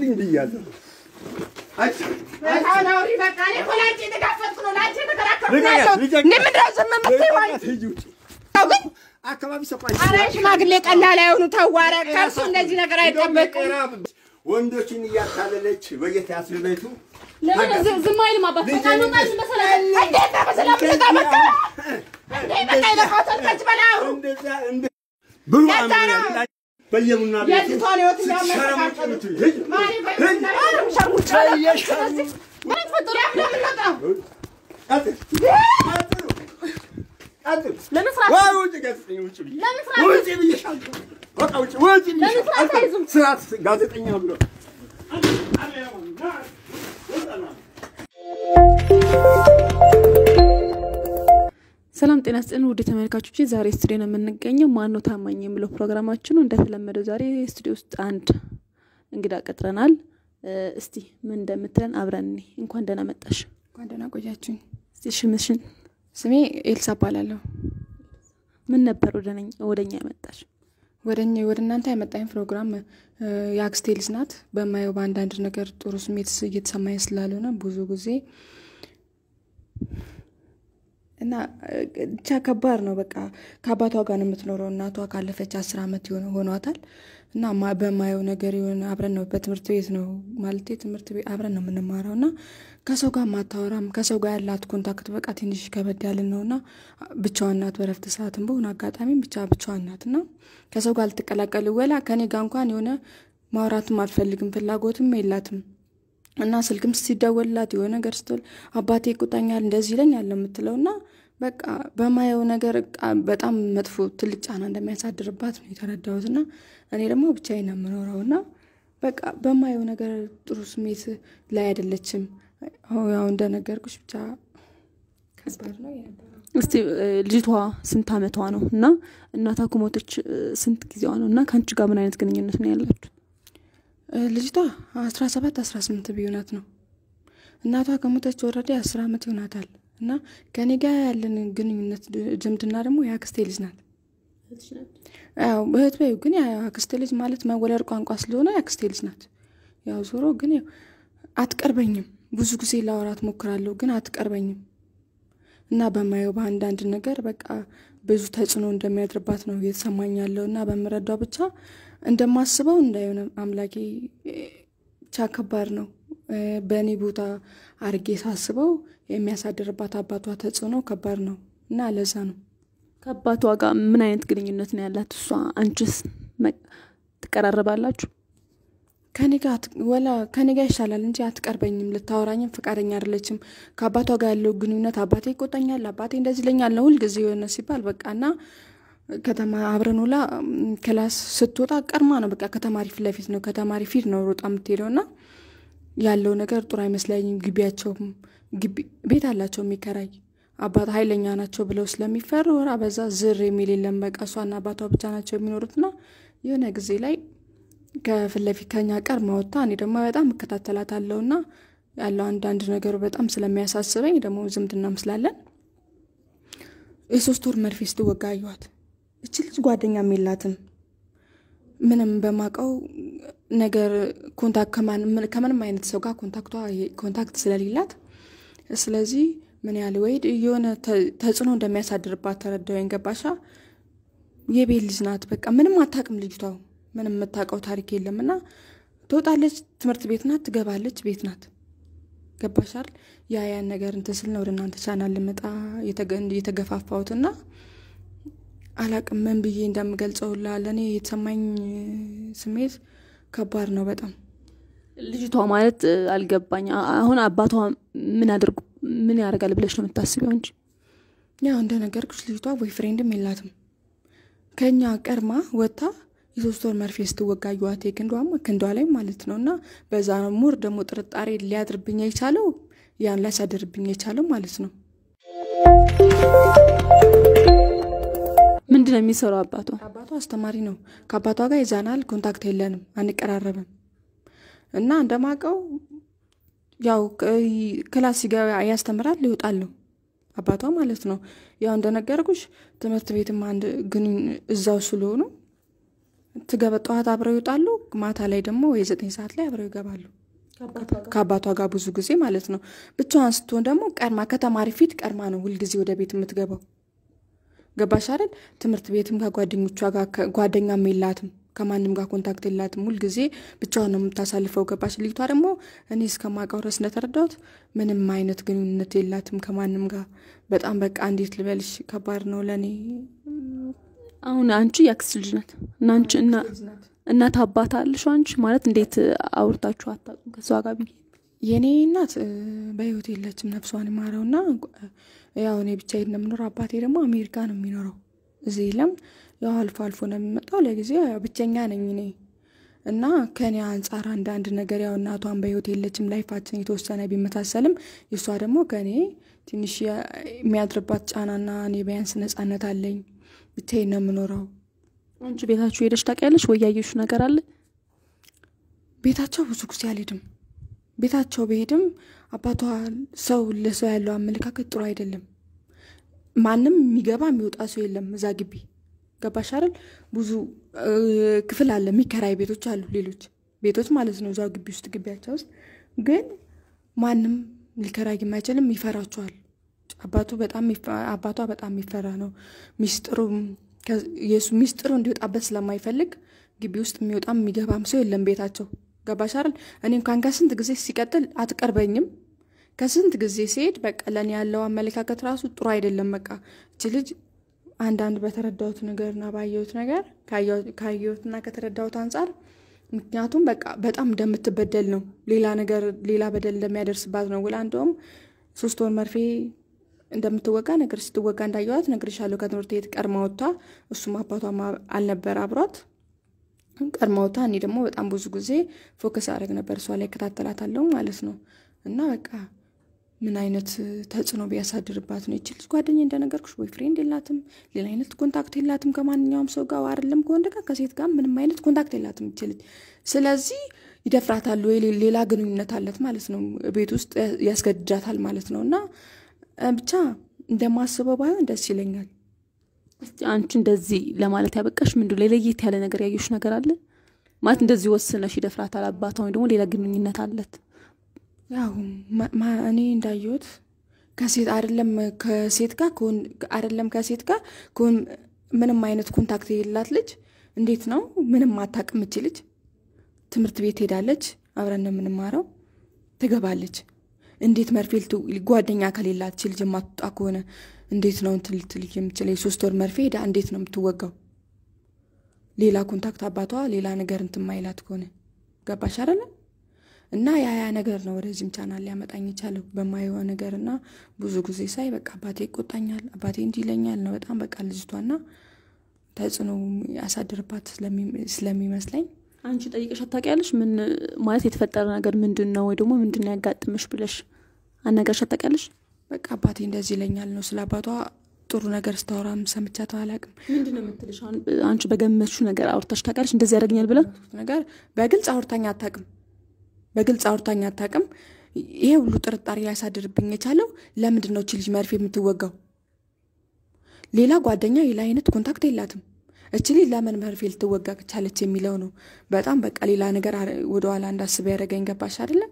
አትይኝ ብያለሁ። አካባቢ ሽማግሌ ቀላል አይሆኑ ተዋረ ከሱ እንደዚህ ነገር አይጠበቅም። ወንዶችን እያታለለች በጌታ ያስቤቱ ለምን ዝ- ዝም አይልም አባት? በቃ እንውጣ መሰለህ። እንዴት ነው በሰላም ልጠመቀ በቃ ይለቃውታል ከዚህ በላይ አሁን እንደዛ እንደ ብሩ ለዛ ነው። አምራ በየቡና ቤቱ የልጅቷን ህይወት ስትሸረሙጭ የሚያመሰቃቀሉ ምትይ ሂጅ ማሪ በምናምን ሸርሙጫ በየሸርሙ ምን ፈጥሮ ለምንወጣው ቀጥል ቀጥሉ ቀጥል ለምን ስራ ወይ ውጭ ጋዜጠኛ ውጭ ብዬ ለምን ስራ ውጭ ብዬሻለሁ። በቃ ውጭ ውጭ ብዬሻለሁ። ስራ አታይዙም? ስርዓት ጋዜጠኛ ብሎ ሰላም ጤና ስጥን ውድ ተመልካቾች፣ ዛሬ ስቱዲዮ ነው የምንገኘው። ማን ነው ታማኝ የሚለው ፕሮግራማችን ነው። እንደተለመደው ዛሬ ስቱዲዮ ውስጥ አንድ እንግዳ ቀጥረናል። እ፣ እስቲ ምን እንደምትለን አብረን እኔ እንኳን ደህና መጣሽ። እንኳን ደህና ቆያችሁኝ። እስቲ ሽምሽን ስሜ ኤልሳ እባላለሁ። ምን ነበር ወደነኝ ወደኛ ያመጣሽ? ወደ እኛ ወደ እናንተ ያመጣኝ ፕሮግራም እ፣ የአክስቴ ልጅ ናት። በማየው በአንዳንድ ነገር ጥሩ ስሜት ስ- እየተሰማኝ ስላልሆነ ብዙ ጊዜ እና እ፣ ብቻ ከባድ ነው። በቃ ከአባቷ ጋር ነው የምትኖረው። እናቷ ካለፈች አስር ዓመት የሆነ ሆኗታል። እና ማ- በማየው ነገር የሆነ አብረን ነው በትምህርት ቤት ነው ማለት ትምህርት ቤት አብረን ነው የምንማረው እና ከሰው ጋር ማታወራም ከሰው ጋር ያላት ኮንታክት በቃ ትንሽ ከበድ ያለ ነው እና ብቻዋን ናት። በረፍት ሰዓትም በሆነ አጋጣሚም ብቻ ብቻዋን ናት እና ከሰው ጋር ልትቀላቀል ወላ ከኔ ጋር እንኳን የሆነ ማውራትም አልፈልግም ፍላጎትም የላትም እና ስልክም ሲደወልላት የሆነ ነገር ስትል አባቴ ይቁጣኛል እንደዚህ ይለኛል ነው የምትለው እና በቃ በማየው ነገር ቃ- በጣም መጥፎ ትልቅ ጫና እንደሚያሳድርባት ነው የተረዳሁት እና እኔ ደግሞ ብቻዬን ነው የምኖረው እና በቃ በማየው ነገር ጥሩ ስሜት ላይ አይደለችም። አሁ ያው እንደነገርኩሽ ብቻ ከባድ ነው የነበረው። እስቲ እ፣ ልጅቷ ስንት አመቷ ነው እና እናቷ ከሞተች እ፣ ስንት ጊዜዋ ነው እና ከአንቺ ጋር ምን አይነት ግንኙነት ነው ያላችሁ? እ፣ ልጅቷ አስራ ሰባት አስራ ስምንት ቢሆናት ነው እናቷ ከሞተች ወረደ አስር ዓመት ይሆናታል እና ከኔ ጋር ያለን ግንኙነት ድ- ዝምድና ደግሞ የአክስቴ ልጅ ናት። ያው እህት በይው ግን ያው አክስቴ ልጅ ማለት መወለድ ቋንቋ ስለሆነ የአክስቴ ልጅ ናት። ያው ዞሮ ግን ያው አትቀርበኝም። ብዙ ጊዜ ላወራት ሞክራለሁ ግን አትቀርበኝም እና በማየው በአንዳንድ ነገር በቃ ብዙ ተጽዕኖ እንደሚያድርባት ነው እየተሰማኝ ያለው እና በምረዳው ብቻ እንደማስበው እንዳይሆነ አምላኬ እ፣ ብቻ ከባድ ነው። እ፣ በእኔ ቦታ አርጌ ሳስበው የሚያሳድርባት አባቷ ተጽዕኖ ከባድ ነው እና ለዛ ነው ከአባቷ ጋር ምን አይነት ግንኙነት ነው ያላት? እሷ አንቺስ መ- ትቀራረባላችሁ? ከኔ ጋር አት- ወላ ከኔ ጋር ይሻላል እንጂ አትቀርበኝም። ልታወራኝም ፈቃደኛ አይደለችም። ከአባቷ ጋር ያለው ግንኙነት አባቴ ይቆጣኛል፣ አባቴ እንደዚህ ይለኛል ነው ሁልጊዜ የሆነ ሲባል በቃ እና ከተማ አብረን ውላ ም፣ ክላስ ስትወጣ ቀድማ ነው በቃ ከተማሪ ፊት ለፊት ነው ከተማሪ ፊት ነው ሮጣ የምትሄደው እና ያለው ነገር ጥሩ አይመስለኝም። ግቢያቸውም ግቢ ቤት አላቸው የሚከራይ አባት ኃይለኛ ናቸው ብለው ስለሚፈሩ ወራ በዛ ዝር የሚል የለም። በቃ እሷና አባቷ ብቻ ናቸው የሚኖሩትና የሆነ ጊዜ ላይ ከፊት ለፊት ከኛ ቀር ማወጣ እኔ ደግሞ በጣም እከታተላታለሁ እና ያለው አንዳንድ ነገሩ በጣም ስለሚያሳስበኝ ደግሞ ዝምድናም ስላለን የሶስት ወር መርፌ ስትወጋ አየኋት። እች ልጅ ጓደኛም የላትም ምንም በማቀው ነገር ኮንታክት ከማን- ከምንም አይነት ሰው ጋር ኮንታክቷ ኮንታክት ስለሌላት ስለዚህ ምን ያህል ወይ የሆነ ተ- ተጽዕኖ እንደሚያሳድርባት ተረዳኸኝ። ገባሻ? የቤት ልጅ ናት። በቃ ምንም አታውቅም ልጅቷ። ምንም የምታውቀው ታሪክ የለም እና ትወጣለች፣ ትምህርት ቤት ናት፣ ትገባለች፣ ቤት ናት። ገባሻል? ያ ያን ነገር እንትን ስል ነው ወደ እናንተ ቻናል ልመጣ የተገ- የተገፋፋሁት እና አላቅም ምን ብዬ እንደምገልጸው ላ ለእኔ የተሰማኝ ስሜት ከባድ ነው በጣም ልጅቷ ማለት እ፣ አልገባኝ። አ- አሁን አባቷ ምን አድርጉ ምን ያደርጋል ብለሽ ነው የምታስቢው እንጂ ያው እንደነገርኩሽ ልጅቷ ቦይ ፍሬንድም የላትም። ከኛ ቀርማ ወጥታ የሶስት ወር መርፌ ስትወጋ አየኋት። ክንዷም ክንዷ ላይ ማለት ነው እና በዛ ነው ሙር ደግሞ ጥርጣሬ ሊያድርብኝ የቻለው ያን ሊያሳድርብኝ የቻለው ማለት ነው። ምንድን ነው የሚሰራው አባቷ? አባቷ አስተማሪ ነው። ከአባቷ ጋር ይዛናል፣ ኮንታክት የለንም፣ አንቀራረብም እና እንደማቀው ያው ክ- ክላስ ሲገባ ያስተምራል፣ ይወጣል ነው አባቷ ማለት ነው። ያው እንደነገርኩሽ ትምህርት ቤትም አንድ ግን እዛው ስለሆኑ ትገበ ጠዋት አብረው ይወጣሉ። ማታ ላይ ደግሞ የዘጠኝ ሰዓት ላይ አብረው ይገባሉ ከአባቷ ጋር ብዙ ጊዜ ማለት ነው። ብቻዋን ስትሆን ደግሞ ቀድማ ከተማሪ ፊት ቀድማ ነው ሁልጊዜ ወደ ቤት የምትገባው። ገባሽ አይደል? ትምህርት ቤትም ከጓደኞቿ ጋር ከ- ጓደኛም የላትም ከማንም ጋር ኮንታክት የላትም። ሁልጊዜ ብቻዋን ነው የምታሳልፈው። ገባሽ? ልጅቷ ደግሞ እኔ እስከማውቀው ድረስ እንደተረዳሁት ምንም አይነት ግንኙነት የላትም ከማንም ጋር። በጣም በቃ እንዴት ልበልሽ፣ ከባድ ነው ለእኔ። አሁን አንቺ ያክስት ልጅ ናት እና አንቺ እና እናት አባት አለሽ አንቺ ማለት እንዴት አውርታችሁ አታውቁም ከሷ ጋር ብዬ የእኔ እናት እ፣ በህይወት የለችም ነፍሷን ይማረው እና ያው እኔ ብቻዬን ነው የምኖረው። አባቴ ደግሞ አሜሪካ ነው የሚኖረው እዚህ የለም። ያው አልፎ አልፎ ነው የሚመጣው። ለጊዜው ያው ብቸኛ ነኝ እኔ እና ከኔ አንጻር አንዳንድ ነገር ያው እናቷን በህይወት የለችም። ላይፋችን የተወሰነ ቢመሳሰልም የእሷ ደግሞ ከኔ ትንሽ የ- የሚያድርባት ጫናና እኔ ቢያንስ ነጻነት አለኝ። ብቻዬን ነው የምኖረው። አንቺ ቤታችሁ ሄደሽ ታውቂያለሽ ወይ ያየሽው ነገር አለ ቤታቸው ብዙ ጊዜ አልሄድም። ቤታቸው ብሄድም አባቷ ሰው ለሰው ያለው አመለካከት ጥሩ አይደለም። ማንም የሚገባ የሚወጣ ሰው የለም እዛ ግቢ። ገባሽ አይደል? ብዙ እ፣ ክፍል አለ፣ የሚከራይ ቤቶች አሉ፣ ሌሎች ቤቶች ማለት ነው እዛው ግቢ ውስጥ ግቢያቸው ውስጥ ግን ማንም ሊከራይም አይችልም፣ ይፈራቸዋል። አባቱ በጣም ይፈ- አባቷ በጣም የሚፈራ ነው። ሚስጥሩ የሱ ሚስጥሩ እንዲወጣበት ስለማይፈልግ ግቢ ውስጥ የሚወጣም የሚገባም ሰው የለም ቤታቸው። ገባሽ አይደል? እኔ እንኳን ከስንት ጊዜ ሲቀጥል አትቀርበኝም። ከስንት ጊዜ ሲሄድ በቃ ለእኔ ያለው አመለካከት ራሱ ጥሩ አይደለም። በቃ እች ልጅ አንዳንድ በተረዳሁት ነገርና ባየሁት ነገር ካየሁ- ካየሁትና ከተረዳሁት አንጻር ምክንያቱም በቃ በጣም እንደምትበደል ነው። ሌላ ነገር ሌላ በደል እንደሚያደርስባት ነው። ውላ እንደውም ሶስት ወር መርፌ እንደምትወጋ ነገር ስትወጋ እንዳየዋት ነግሬሻለሁ። ከትምህርት ቤት ቀድማ ወጥታ እሱም አባቷም አልነበር አብሯት ቀድማ ወጥታ እኔ ደግሞ በጣም ብዙ ጊዜ ፎከስ አደረግ ነበር እሷ ላይ እከታተላታለሁ ማለት ነው። እና በቃ ምን አይነት ተጽዕኖ ቢያሳድርባት ነው ይችል ጓደኛ እንደነገርኩሽ ቦይ ፍሬንድ የላትም፣ ሌላ አይነት ኮንታክት የላትም ከማንኛውም ሰው ጋር አይደለም ከወንድ ጋር ከሴት ጋር ምንም አይነት ኮንታክት የላትም ይችል። ስለዚህ ይደፍራታል ወይ ሌላ ግንኙነት አለት ማለት ነው፣ ቤት ውስጥ ያስገድዳታል ማለት ነው። እና እ፣ ብቻ እንደማስበው ባይሆን ደስ ይለኛል። እስቲ አንቺ እንደዚህ ለማለት ያበቃሽ ምንድን ነው ለየት ያለ ነገር ያየሽ ነገር አለ ማለት እንደዚህ ወስነሽ ይደፍራታል አባቷ ወይ ደግሞ ሌላ ግንኙነት አለት ያው ማ- ማ- እኔ እንዳየሁት ከሴት አይደለም ከሴት ጋር ከወን- አይደለም ከሴት ጋር ከወን- ምንም አይነት ኮንታክት የሌላት ልጅ እንዴት ነው ምንም አታውቅም። እች ልጅ ትምህርት ቤት ሄዳለች፣ አብረን ነው የምንማረው፣ ትገባለች። እንዴት መርፌ ልት- ጓደኛ ከሌላት እች ልጅ የማትወጣ ከሆነ እንዴት ነው እንትን ልትል የምችለው? የሶስት ወር መርፌ ሄዳ እንዴት ነው የምትወጋው? ሌላ ኮንታክት አባቷ ሌላ ነገር እንትን ማይላት ከሆነ ገባሽ አይደለም? እና ያ ያ ነገር ነው ወደዚህም ቻናል ሊያመጣኝ የቻለው በማየው ነገር እና ብዙ ጊዜ ሳይ በቃ አባቴ ይቆጣኛል፣ አባቴ እንዲህ ይለኛል ነው በጣም በቃ ልጅቷና ተጽዕኖ ያሳድርባት ስለሚ- ስለሚመስለኝ አንቺ ጠይቀሽ አታውቂያለሽ ምን ማለት የተፈጠረ ነገር ምንድን ነው ወይ ደግሞ ምንድን ነው ያጋጥምሽ ብለሽ አናገርሽ አታውቂያለሽ በቃ አባቴ እንደዚህ ይለኛል ነው ስለ አባቷ ጥሩ ነገር ስታወራም ሰምቻት አላውቅም። ምንድን ነው የምትልሽ አሁን አንቺ በገመትሽው ነገር አውርታሽ ታውቂያለሽ እንደዚህ ያደርገኛል ብለ ነገር በግልጽ አውርታኝ አታውቅም። በግልጽ አውርታኝ አታውቅም። ይሄ ሁሉ ጥርጣሬ ሊያሳድርብኝ የቻለው ለምንድን ነው እች ልጅ መርፌ የምትወጋው? ሌላ ጓደኛ ሌላ አይነት ኮንታክት የላትም። እች ልጅ ለምን መርፌ ልትወጋ ቻለች የሚለው ነው በጣም በቃ ሌላ ነገር አረ- ወደኋላ እንዳስብ ያደረገኝ። ገባሽ አይደለም?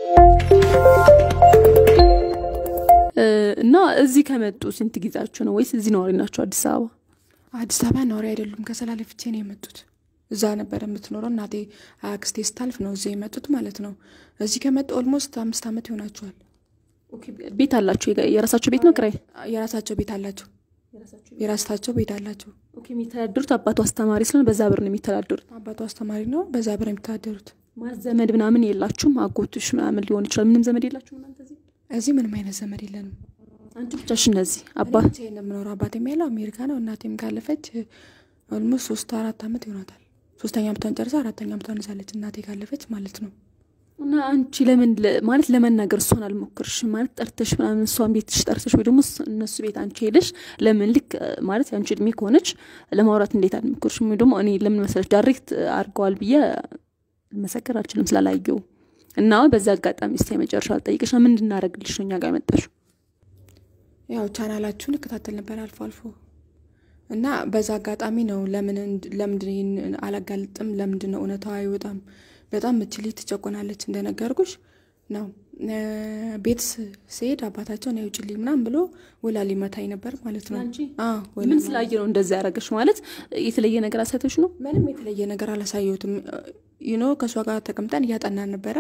እና እዚህ ከመጡ ስንት ጊዜያቸው ነው ወይስ እዚህ ነዋሪ ናቸው አዲስ አበባ አዲስ አበባ ነዋሪ አይደሉም። ከሰላሌ ፍቼ ነው የመጡት። እዛ ነበር የምትኖረው እናቴ አክስቴ ስታልፍ ነው እዚህ የመጡት ማለት ነው። እዚህ ከመጡ ኦልሞስት አምስት ዓመት ይሆናቸዋል። ቤት አላቸው የጋ- የራሳቸው ቤት ነው ክራይ የራሳቸው ቤት አላቸው። የራሳቸው ቤት አላቸው። ኦኬ የሚተዳደሩት አባቱ አስተማሪ ስለሆነ በዛ ብር ነው የሚተዳደሩት አባቱ አስተማሪ ነው። በዛ ብር የሚተዳደሩት። ማለት ዘመድ ምናምን የላችሁም አጎትሽ ምናምን ሊሆን ይችላል ምንም ዘመድ የላችሁም እናንተ እዚህ እዚህ ምንም አይነት ዘመድ የለንም። አንቺ ብቻሽ እነዚህ አባ እኔ ብቻዬን ነው የምኖረው። አባቴም ያለው አሜሪካ ነው። እናቴም ካለፈች ኦልሞስት ሶስት አራት ዓመት ይሆናታል። ሶስተኛ ዓመቷን ጨርሳ አራተኛ ዓመቷን ይዛለች እናቴ ካለፈች ማለት ነው። እና አንቺ ለምን ለ- ማለት ለመናገር እሷን አልሞክርሽም? ማለት ጠርተሽ ምናምን እሷን ቤትሽ ጠርተሽ ወይ ደግሞ እስ- እነሱ ቤት አንቺ ሄደሽ ለምን ልክ እ፣ ማለት የአንቺ እድሜ ከሆነች ለማውራት እንዴት አልሞክርሽም? ወይ ደግሞ እኔ ለምን መሰለሽ ዳይሬክት አድርገዋል ብዬ መሰከር አልችልም ስላላየው እና በዛ አጋጣሚ እስኪ የመጨረሻ ልጠይቅሽ ምን እንድናደርግልሽ ነው እኛ ጋር መጣሽ? ያው ቻናላችሁን እከታተል ነበር አልፎ አልፎ እና በዛ አጋጣሚ ነው ለምን ለምንድን ይህን አላጋልጥም? ለምንድን ነው እውነታው አይወጣም? በጣም ምችል ትጨቆናለች እንደነገርኩሽ ነው። ቤት ስሄድ አባታቸውን ያውጭልኝ ምናምን ብሎ ወላ ሊመታኝ ነበር ማለት ነው። አንቺ አዎ፣ ወላ ምን ስላየ ነው እንደዛ ያደረገሽ? ማለት የተለየ ነገር አሳይቶሽ ነው? ምንም የተለየ ነገር አላሳየሁትም። ዩኖ ከእሷ ጋር ተቀምጠን እያጠናን ነበረ።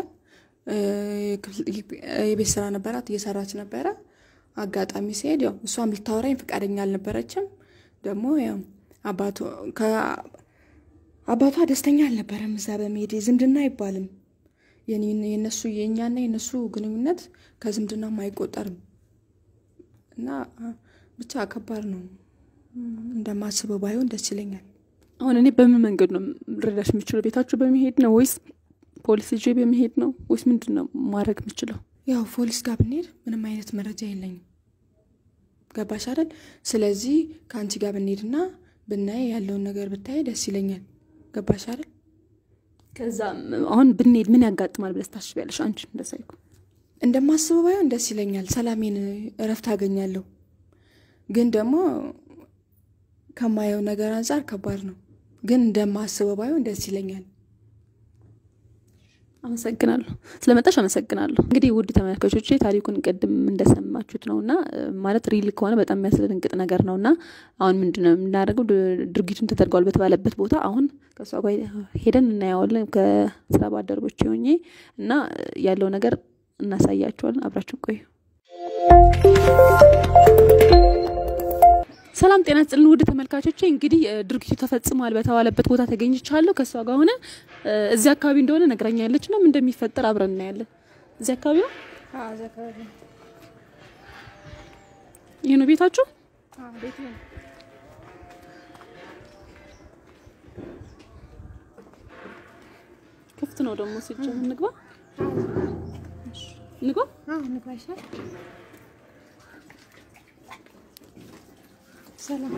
የቤት ስራ ነበራት እየሰራች ነበረ። አጋጣሚ ሲሄድ ያው እሷም ልታወራኝ ፈቃደኛ አልነበረችም። ደግሞ ያው አባቱ አባቷ ደስተኛ አልነበረም እዛ በመሄድ ዝምድና አይባልም። የነሱ የእኛና የነሱ ግንኙነት ከዝምድናም አይቆጠርም እና ብቻ ከባድ ነው። እንደማስበው ባይሆን ደስ ይለኛል። አሁን እኔ በምን መንገድ ነው ልረዳሽ የምችለው? ቤታችሁ በመሄድ ነው ወይስ ፖሊስ ይዤ በመሄድ ነው ወይስ ምንድን ነው ማድረግ የምችለው? ያው ፖሊስ ጋር ብንሄድ ምንም አይነት መረጃ የለኝም። ገባሽ አይደል? ስለዚህ ከአንቺ ጋር ብንሄድና ብናይ ያለውን ነገር ብታይ ደስ ይለኛል። ገባሽ አይደል? ከዛ አሁን ብንሄድ ምን ያጋጥማል ብለሽ ታስቢያለሽ? አንቺ እንደሳይኩ እንደማስበው ባይሆን ደስ ይለኛል። ሰላሜን እረፍት አገኛለሁ። ግን ደግሞ ከማየው ነገር አንጻር ከባድ ነው። ግን እንደማስበው ባይሆን ደስ ይለኛል። አመሰግናለሁ ስለመጣሽ አመሰግናለሁ። እንግዲህ ውድ ተመልካቾቼ ታሪኩን ቅድም እንደሰማችሁት ነው እና ማለት ሪል ከሆነ በጣም የሚያስደነግጥ ነገር ነው እና አሁን ምንድን ነው የምናደርገው? ድርጊቱን ተደርጓል በተባለበት ቦታ አሁን ከእሷ ጋር ሄደን እናየዋለን ከስራ ባልደረቦቼ ሆኜ እና ያለው ነገር እናሳያቸዋለን። አብራችን ቆዩ። ሰላም ጤና ስጥልን ውድ ተመልካቾቼ፣ እንግዲህ ድርጊቱ ተፈጽሟል በተባለበት ቦታ ተገኝቻለሁ። ከእሷ ጋር ሆነ እዚህ አካባቢ እንደሆነ ነግራኛለች እና ምን እንደሚፈጠር አብረን እናያለን። እዚህ አካባቢ ነው። ይህ ነው ቤታችሁ? ክፍት ነው ደግሞ ሲጀምር። እንግባ እንግባ። ሰላም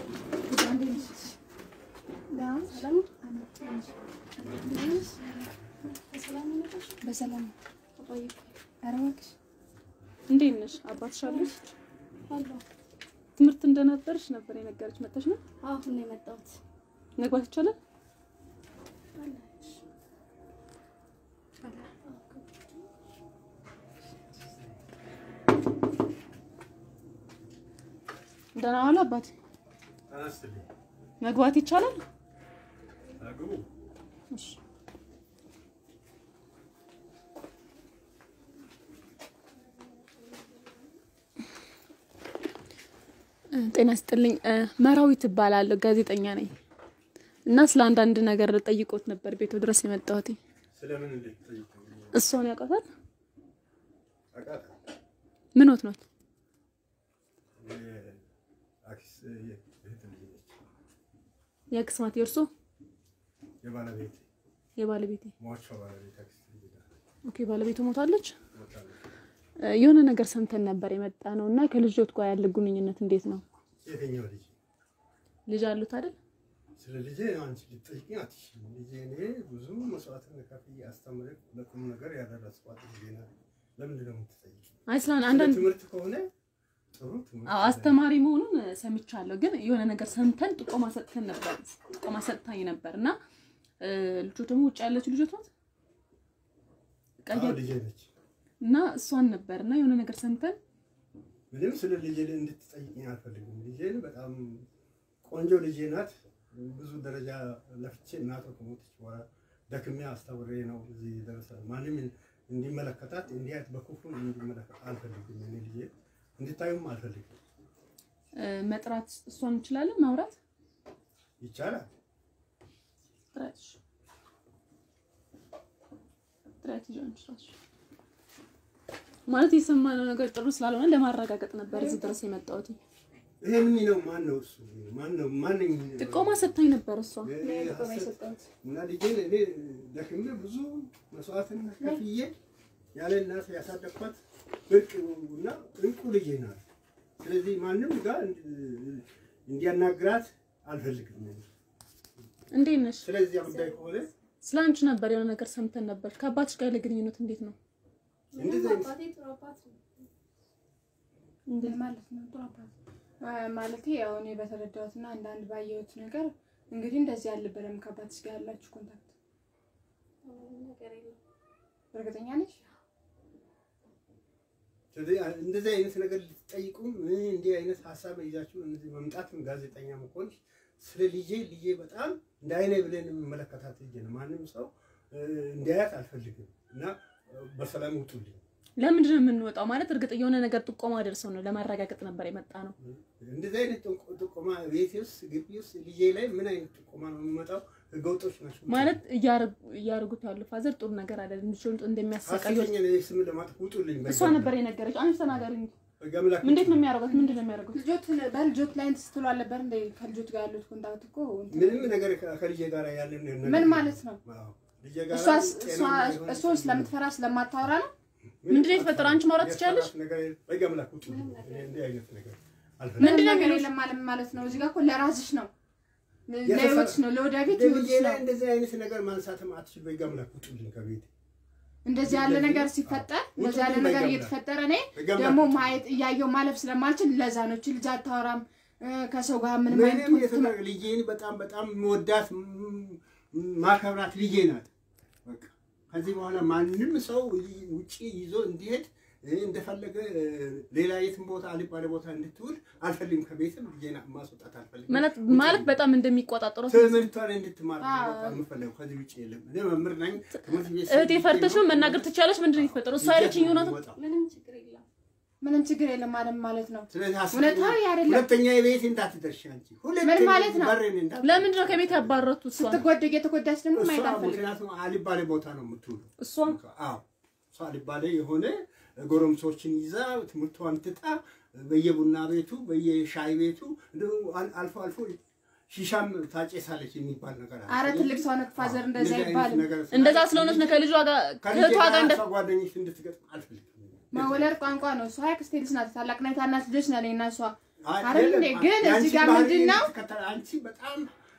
በሰላም እንዴት ነሽ? አባትሽ አለሽ? ትምህርት እንደነበረሽ ነበር የነገረች። መጣሽ ነው? አሁን ነው የመጣሁት። መግባት ይቻላል? ደህና ዋሉ አባቴ። ተነስልኝ መግባት ይቻላል? አግቡ። እሺ። ጤና ስጥልኝ። መራዊት እባላለሁ፣ ጋዜጠኛ ነኝ እና ስለ አንዳንድ ነገር ጠይቆት ነበር ቤቱ ድረስ የመጣሁት። ስለምን እንዴት ጠይቁ? እሷን ያውቃታል? አውቃታለሁ። ምን ወት ኖት? የአክስ እህት ልጅ ነች። የአክስማት የእርሶ የባለቤቴ የባለቤቴ ሟቿ ባለቤት አክስት ልጅ ናት። ኦኬ፣ ባለቤቱ ሞታለች። ሞታለች። የሆነ ነገር ሰምተን ነበር የመጣ ነው እና ከልጆት ጋር ያለ ግንኙነት እንዴት ነው? የትኛው ልጅ? ልጅ አሉት አይደል? ስለ ልጄ አንቺ ልትጠይቂኝ አትችይም። ልጄ እኔ ብዙ መስዋዕትን ከፍዬ አስተምሬ ለቁም ነገር ያደረስኳት ልጄ ናት። ለምንድን ነው የምትጠይቂኝ? አይ ስለ ስለ አንዳንድ ትምህርት ከሆነ ጥሩ ትምህርት አዎ አስተማሪ መሆኑን ሰምቻለሁ፣ ግን የሆነ ነገር ሰምተን ጥቆማ ሰጥተን ነበር ጥቆማ ሰጥታኝ ነበር እና ልጆ ደግሞ ውጭ ያለችው ልጆት ናት ቀይ አዎ ልጄ ነች። እና እሷን ነበር እና የሆነ ነገር ሰምተን ምንም ስለ ልጄ እንድትጠይቂኝ አልፈልግም። ልጄ በጣም ቆንጆ ልጄ ናት። ብዙ ደረጃ ለፍቼ እናቷ ከሞተች በኋላ ደክሜ አስተምሬ ነው እዚህ ደረሰ። ማንም እንዲመለከታት እንዲያት በክፉ እንዲመለከት አልፈልግም። እኔ ልጄ እንድታዩም አልፈልግም። እ፣ መጥራት እሷን እንችላለን ማውራት ይቻላል። ጥረት ጥረት ይዞ እንችላለን ማለት የሰማነው ነገር ጥሩ ስላልሆነ ለማረጋገጥ ነበር እዚህ ድረስ የመጣሁት። ይሄ ምን ነው? ማን ነው እሱ? ማን ነው? ማንኝ ጥቆማ ሰጥታኝ ነበር እሷ እና ልጄን እኔ ደክሜ ብዙ መስዋዕትን ከፍዬ ያለ እናት ያሳደግኳት ብርቅ እና እንቁ ልጄ ናት። ስለዚህ ማንም ጋር እንዲያናግራት አልፈልግም። እንዴት ነሽ? ስለዚህ ጉዳይ ከሆነ ስለ አንቺ ነበር የሆነ ነገር ሰምተን ነበር። ከአባትሽ ጋር ያለ ግንኙነት እንዴት ነው? እንደዚህ አይነት አባቴ ጥሩ አባት ነው። ማለት ነው። ጥሩ አባት ማለት ያው እኔ በተረዳሁትና አንዳንድ ባየሁት ነገር እንግዲህ እንደዚህ አልነበረም። ከአባትሽ ጋር ያላችሁ ኮንታክት እርግጠኛ ነሽ? ስለዚህ እንደዚህ አይነት ነገር ልትጠይቁም እንዲህ አይነት ሀሳብ ይዛችሁ እዚህ መምጣትም ጋዜጠኛ መሆንሽ ስለ ልጄ ልጄ በጣም እንደ አይነ ብለን የምመለከታት ልጄ ነው። ማንም ሰው እንዲያያት አልፈልግም እና በሰላም ውጡልኝ። ለምንድን ነው የምንወጣው? ማለት እርግጥ የሆነ ነገር ጥቆማ ደርሰው ነው ለማረጋገጥ ነበር የመጣ ነው። እንደዚህ አይነት ጥቆ- ጥቆማ ቤቴ ውስጥ ግቢ ውስጥ ልጄ ላይ ምን አይነት ጥቆማ ነው የሚመጣው? ህገወጦች ናቸው ማለት እያረጉ- እያረጉት ያሉ ፋዘር ጥሩ ነገር አይደለም። ልጆቹን እንደሚያሰቃዩት ሀሰተኛ ነው ስም ለማጥፍ ውጡልኝ። እሷ ነበር የነገረች። አንቺ ተናገሪ እንጂ በገምላክ እንዴት ነው የሚያደርጉት? ምንድን ነው የሚያደርጉት? ልጆት በልጆት ላይ እንትን ስትሉ አልነበር እንደ ከልጆት ጋር ያሉት ኮንታክት እኮ እንትን ምንም ነገር ከ- ከልጄ ጋር ያለን ነገር ምን ማለት ነው? አዎ፣ ልጄ ጋር እሷስ ጤናማ እሷ የሆነ እሷን ስለምትፈራ ስለማታወራ ነው። ምንድን ነው የተፈጠረው? አንቺ ማውራት ትችያለሽ? ያስፈራት ነገር የለም። በገምላክ ውጡልኝ። እኔ እንዲህ አይነት ነገር አልፈልግም። ምንም ነገር የለም ማለት ማለት ነው። እዚህ ጋር እኮ ለራስሽ ነው፣ ለህይወትሽ ነው፣ ለወደፊት ልጄ ህይወትሽ ላይ ነው። እንደዚህ አይነት ነገር ማንሳትም አትችል። በገምላክ ውጡልኝ ከቤት እንደዚህ ያለ ነገር ሲፈጠር እንደዚህ ያለ ውጡልኝ ነገር በገምላክ። እየተፈጠረ እኔ በገምላክ ደግሞ ውጡልኝ። ማየት እያየው ማለፍ ስለማልችል ለዛ ነው እቺ ልጅ አታወራም እ፣ ከሰው ጋር ምንም አይነት ምንም ውስጥ የተናገ ልጄን በጣም በጣም መወዳት ም- ማከብራት ልጄ ናት። በቃ ከዚህ በኋላ ማንም ሰው ይ- ውጪ ይዞ እንዲሄድ እ፣ እንደፈለገ እ፣ ሌላ የትም ቦታ አልባሌ ቦታ እንድትውል አልፈልግም። ከቤትም ልጄን ማስወጣት አልፈልግም። ማለት ማለት በጣም እንደሚቆጣጠሩት ትምህርቷን እንድትማር ነው አዎ። በቃ የምፈልገው። ከዚህ ውጭ የለም። እኔ መምህር ነኝ። ትምህርት ቤት እህቴ ፈርተሽ ነው መናገር ትችያለሽ። ምንድን ነው የተፈጠረው? እሷ ያለችኝ እውነት ነው። የሚወጣው። ምንም ችግር የለም። ምንም ችግር የለም ማለት ማለት ነው። ስለዚህ እውነታዊ አይደለም። ሁለተኛ የቤት እንዳትደርሺ አንቺ ሁለተኛ ምን ማለት ነው? በሬን እንዳትደርሺ። ለምንድን ነው ከቤት ያባረሩት? እሷ ስትጎድ እየተጎዳች ደግሞ እሷ ማየት አልፈልግም። ምክንያቱም አልባሌ ቦታ ነው የምትውለው። እሷ አዎ እሷ አልባሌ የሆነ ጎረምሶችን ይዛ ትምህርቷን ትታ በየቡና ቤቱ በየሻይ ቤቱ እንደው አል- አልፎ አልፎ ሺሻም ታጨሳለች የሚባል ነገር አለ። አረ ትልቅ ሰው ነህ ፋዘር፣ እንደዚህ እንደዚህ አይነት አይባልም። ነገር ስላለ እንደዛ ስለሆነች ነው ከልጇ ጋር ከልጄ ከእህቷ ጋር ጋር እንደ እሷ ጓደኞች እንድትገጥም አልፈልግም። መወለድ ቋንቋ ነው። እሷ የአክስቴ ልጅ ናት። ታላቅና የታናሽ ልጆች ነን እኔና እሷ። አይ፣ አይደል የለም፣ እንዴ? ግን የአንቺ እዚህ ጋር ባህሪ ምንድን ነው? እንድትከተል አንቺ በጣም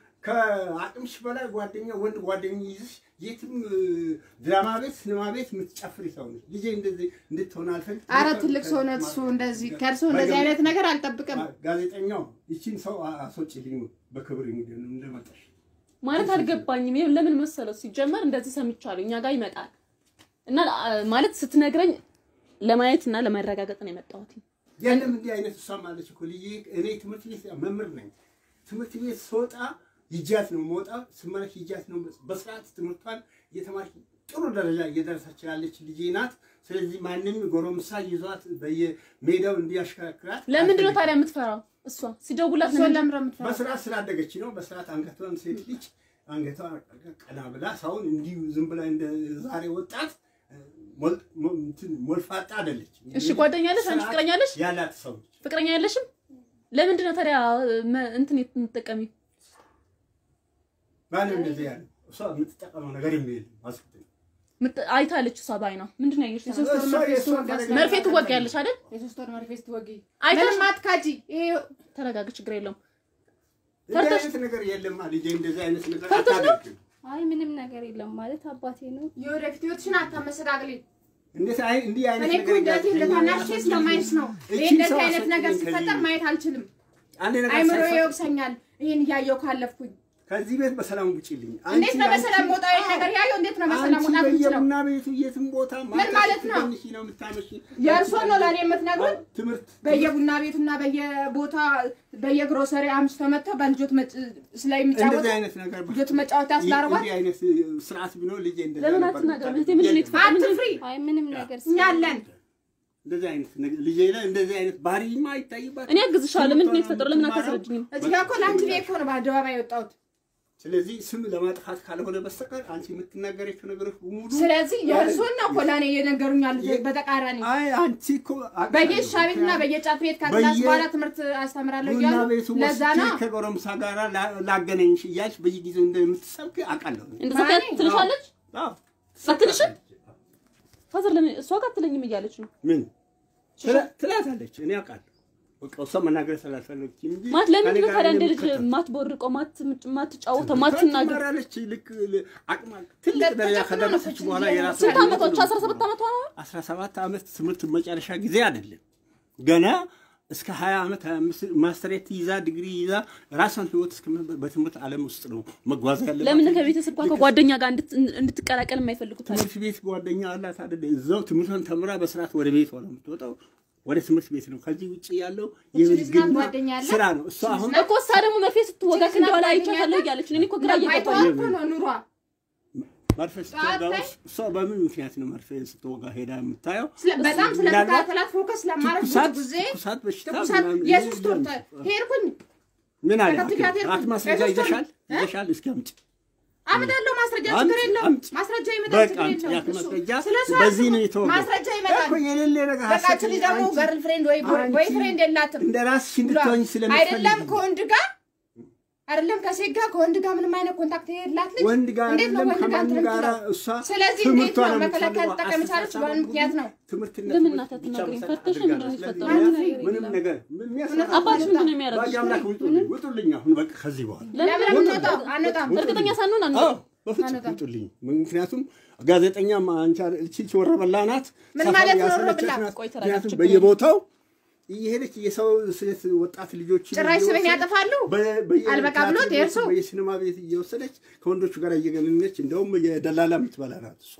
ከአቅምሽ በላይ ጓደኛ ወንድ ጓደኛ ይዝሽ የትም እ፣ ድራማ ቤት ሲኒማ ቤት የምትጨፍሪ ሰው ነች። ልጄ እንደዚህ እንድትሆን አልፈልግም። አረ ትልቅ ሰው ነህ እሱ። እንደዚህ ከእርሱ እንደዚህ አይነት ነገር አልጠብቅም። ጋዜጠኛው ይቺን ሰው አ- አስወጪልኝ በክብር እንግዲህ እንደመጣሽ ማለት አልገባኝም። ይሄ ለምን መሰለው? ሲጀመር እንደዚህ ሰምቻለሁ እኛ ጋር ይመጣል እና አ፣ ማለት ስትነግረኝ ለማየት እና ለማረጋገጥ ነው የመጣሁት። የለም እንዲህ አይነት እሷም አለች እኮ ልጄ እኔ ትምህርት ቤት መምህር ነኝ። ትምህርት ቤት ስወጣ ይጃት ነው መውጣ ስመለስ ይጃት ነው በስርዓት ትምህርቷን እየተማረች ጥሩ ደረጃ እየደረሰች ያለች ልጄ ናት። ስለዚህ ማንም ጎረምሳ ይዟት በየሜዳው እንዲያሽከረክራት ለምንድን ነው አልፈልግም። ታዲያ የምትፈራው? እሷ ሲደውላት እሷን ለምንድን- ለምንድን ነው የምትፈራው? በስርዓት ስላደገች ነው። በስርዓት አንገቷን ሴት ልጅ አንገቷ ቀና ብላ ሳሁን እንዲሁ ዝም ብላ እንደ ዛሬ ወጣት ሞል- ሞ- እንትን ሞልፋጣ አይደለች። እሺ ጓደኛ አለሽ? አንቺ ስርዓት ፍቅረኛ አለሽ? ያላት ሰው ነች። ፍቅረኛ ያለሽም? ለምንድን ነው ታዲያ መ- እንትን የምትጠቀሚው? ማንም እንደዚህ ያለ እሷ የምትጠቀመው ነገር የለም። አስክትል ምት- አይታለች እሷ ባይኗ። ምንድን ነው ያየሽ? የሶስት ወር እሷ መርፌ የእሷ ስትወጋ ፈለጋ- ስለ- መርፌ ትወጊያለሽ አይደል? የሶስት ወር መርፌ ስትወጊ አይተሽ- ምንም አትካጂ። ይሄ ተረጋግ፣ ችግር የለውም። እንደዚህ ፈርተሽ- አይነት ነገር የለም። ልጄ እንደዚህ አይነት ነገር ፈርተሽ ነው? አታደርግም። አይ ምንም ነገር የለም ማለት አባቴ ነው። የወደፊት ህይወትሽን አታመሰጋግሊ። እንደዚህ አይ- እንዲህ አይነት እኔ እኮ ነገር እንደዚህ እንደ ያገኘኛል። ታናሽ ስለማይሽ ነው። ይሄ እቺን እንደዚህ ሰው አይነት ነገር አስወጪልኝ ሲፈጠር ከዚህ ማየት አልችልም። አንድ ነገር አይምሮ ሳይፈ- ይወቅሰኛል። ይሄን እያየው ካለፍኩኝ ከዚህ ቤት በሰላም ውጪልኝ። እንዴት ነው አንቺ- በሰላም መውጣ ይሄን ነገር ያየው እንዴት ነው በሰላም አንቺ መውጣት የምችለው? በየቡና ቤቱ የትም ቦታ ምን ማለት ነው? ትንሽ ነው የምታመሺ። የእርሶን ነው ለእኔ የምትነግሩን? ትምህርት በየቡና ቤቱና በየቦታ በየግሮሰሪ አምስቶ መጥተው በልጆት መጭ- ስለሚጫወቱ እንደዚህ አይነት ነገር ልጆት መጫወት ያስላርጓል። እንዲህ አይነት ስርዓት ቢኖር ልጄ እንደዚህ ለምን ነበር አትናገርም? የምታደርገው። እህቴ ምንድን ነው የለም። የተፈጠረው? ምንድን ነው- አትፍሪ። አይ ምንም ነገር እኛ አለን። እንደዚህ አይነት ነገር ልጄ ላይ እንደዚህ አይነት ባህሪማ አይታይባት። እኔ አግዝሻለሁ። ምንድን ነው የተፈጠረው? ለምን አታስረጅኝም? እዚህ ጋር እኮ ለአንቺ ብዬ እኮ ነው በአደባባይ የወጣሁት። ስለዚህ ስም ለማጥፋት ካልሆነ በስተቀር አንቺ የምትናገራቸው ነገሮች በሙሉ ስለዚህ የእርሶን ነው እኮ ለእኔ እየነገሩኝ ያሉት በተቃራኒ አይ አንቺ እኮ አውቃለሁ። በየሻ ቤትና በየጫት ቤት ከክላስ በየ- በኋላ ትምህርት አስተምራለሁ ቡና እያሉ ቤቱ ለዛ ወስጄ ነው ከጎረምሳ ጋር ላ- ላገናኝሽ እያልሽ በየጊዜው እንደምትሰብክ አውቃለሁ። እንደዛ ማኔ? ትልሻለች? አዎ። አትልሽም? ፋዘር ለምን እሷ ጋር አትለኝም እያለች ነው ምን ትላ- ትላታለች? እኔ አውቃለሁ። በቃ እሷ መናገር ስላልፈለግች እንጂ ማለት ለምንድን ነው ከእኔ ታዲያ ጋር እንደ ልጅ የምትከተል? ማትቦርቀው ማትጫወተው ማትናገር ትማራለች። ልክ አቅማ ትልቅ ደረጃ ከደረሰች በኋላ የራሷ ስንት ዓመቷ? አስራ ሰባት ዓመቷ ነው። አስራ ሰባት ዓመት ትምህርት መጨረሻ ጊዜ አይደለም ገና እስከ 20 ዓመት 25 ማስተሬት ይዛ ዲግሪ ይዛ ራሷን ህይወት እስከ በትምህርት ዓለም ውስጥ ነው መጓዝ ያለባት። ለምን ከቤተሰብ ጋር ከጓደኛ ጋር እንድት- እንድትቀላቀል የማይፈልጉት አለ? ትምህርት ቤት ጓደኛ አላት አይደል? እዛው ትምህርቷን ተምራ በስርዓት ወደ ቤቷ ነው የምትወጣው። ወደ ትምህርት ቤት ነው። ከዚህ ውጭ ያለው የብልግና ጓደኛ አላት? ስራ ነው። እሷ አሁን እኮ እሷ ደግሞ መርፌ ስትወጋ ከእንደኋላ አይቻታለሁ እያለች ነው። እኔ እኮ ግራ እየገባኝ ባይተዋር ነው። እኮ ነው ኑሯ። መርፌ ስትወጋ እሷ በምን ምክንያት ነው መርፌ ስትወጋ ሄዳ የምታየው? ስለ- በጣም ስለተከታተላት ፎከስ ለማድረግ ብዙ ትኩሳት ጊዜ ትኩሳት በሽታ ትኩሳት ምናምን የሶስት ወር ተ- ሄድኩኝ ምን አለ ተከትያት ሐኪም? ሄድኩኝ። ሐኪም ማስረጃ የሶስት ወር- ይዘሻል እ? ይዘሻል? እስኪ አምጪ። አመጣለሁ ማስረጃ አምጪ፣ ችግር የለውም። አምጪ። ማስረጃ ይመጣል በቃ ችግር አምጪ። የለውም። የሐኪም እሱ- ማስረጃ ስለ እሱ በዚህ ነው አስቡ። የተወጋው። ማስረጃ ይመጣል። እኮ የሌለ ነገር በቃ ሐሰት እቺ ልጅ ደግሞ አንቺ- ገርል ፍሬንድ ወይ ቦይ አንቺ ፍሬንድ የላትም እንደ ራስሽ ብሏል። እንድትሆኝ ስለምትፈልጊ አይደለም ከወንድ ጋር አይደለም ከሴት ጋር ከወንድ ጋር ምንም አይነት ኮንታክት የላት ልጅ ወንድ ጋር እንዴት ነው አይደለም ወንድ ጋር ከማንም እንትን ጋር የምትለው? እሷ ስለዚህ እንዴት ትምህርቷን ነው ነው መከላከል የምትፈልገው። ልጠቀም የቻለች በአንድ ምክንያት ነው። ትምህርትና ለምን ትምህርት እናት ብቻ አትናገሪም? መሰረት ፈርተሽ አድርጋ ምንድን ነው ነው። ስለዚህ የተፈጠረው? ያ ምንም ነገር ምንም የለም። ነገር ምን የሚያስፈራ- አባትሽ ምንድን ነው የሚያደርጉት? በአንድ አምላክ ውጡልኝ፣ ውጡልኝ አሁን በቃ ከዚህ በኋላ ለምን የምንወጣው? አንወጣም። እርግጠኛ ሳንሆን አንተ አዎ በፍጹም ውጡልኝ። ምክንያቱም ጋዜጠኛ አንቺ እቺ ወረበላ ናት። ምን ሰፋ ማለት ነው ያሰለቸች ወረበላ? ናት። ቆይ ተረጋጋ፣ ምክንያቱም ችግር በየቦታው እየሄደች የሰው ሴት ወጣት ልጆች ጭራሽ ስሜን ያጠፋሉ። አልበቃ ብሎት የእርሱ በየሲኒማ ቤት እየወሰደች ከወንዶቹ ጋር እየገነነች እንደውም የደላላ የምትበላ ናት እሷ።